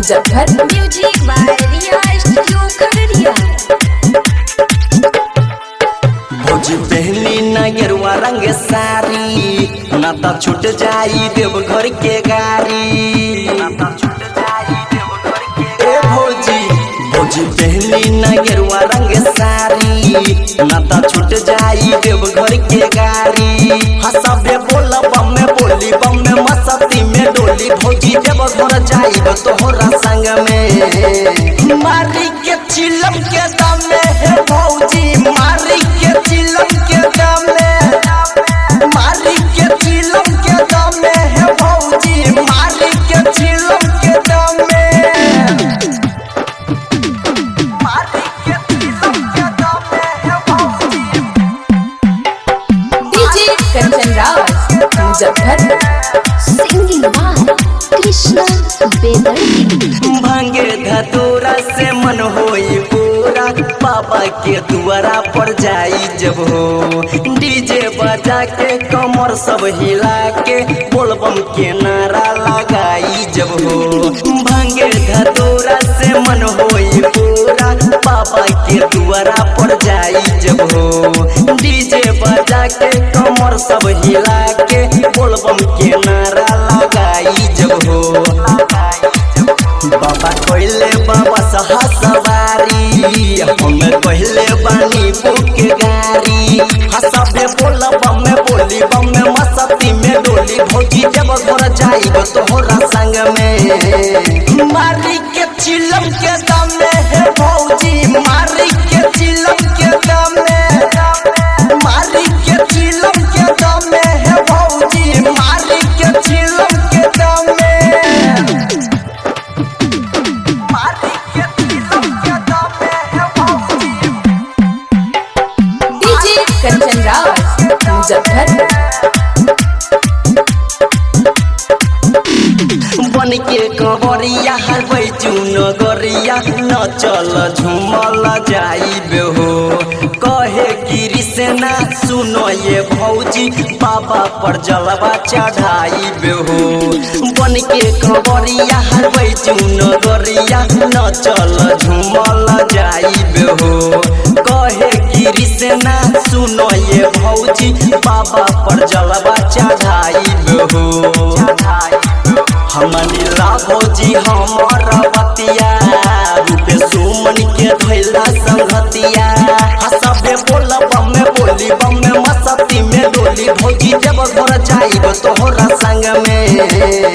Muzaffar music by Riya studio Khagaria भौजी पहली न गेरुआ रंग साड़ी ना त छूट जाई देवघर के गाड़ी ए भौजी भौजी पहली न गेरुआ रंग साड़ी ना त छूट जाई देवघर के गाड़ी हसबे बोल बम में बोली बम में मस्ती में डोली भौजी देवघर जाई तोहरा संग में मारी के चिलम के दम में हे भौजी मारी के चिलम के दम में मारी के चिलम के दम में हे भौजी मारी के चिलम के दम में मारी के चिलम के दम में हे भौजी DJ Kanchan Raj Muzaffar singing by Krishna बेदर्दी भांगे धतूरा से मन होई पूरा बाबा के दुआरा पर जाई जब हो डीजे बजा के कमर सब हिला के बोलबम के नारा लगाई जब हो भांगे धतूरा से मन होई पूरा बाबा के दुआरा पर जाई जब हो डीजे बजा के कमर सब हिला के बोलबम के नारा लगाई जब हो बाबा कहले बाबा सहा सवारी हम कहले बानी बुक गाड़ी हसबे बोल बम में बोली बम में मस्ती में डोली भौजी जब घर जाइब तोहरा संग में मारी के चिलम के दम में हे भौजी मारी के चिलम के दम में मारी के चिलम के दम में हे भौजी मारी के चिलम के दम में मारी के चिलम के दम में हे भौजी डीजे कंचन राज मुजफ्फर बन के कबरिया हर बैचून गरिया न चल झूमल जाइबे हो कहे गिरी से ना सुनो ये भौजी बाबा पर जलवा चढ़ाइबे हो बन के कबरिया हर बैचून गरिया न चल झूमल जाइबे हो कहे गिरी से ना सुनो ये भौजी बाबा पर जलवा चढ़ाइबे हो हमनी राघोजी हमर बतिया रूपे सुमन के धैला संगतिया हसबे बोल बम में बोली बम में मस्ती में डोली भौजी जब घर जाइब तोहरा संग में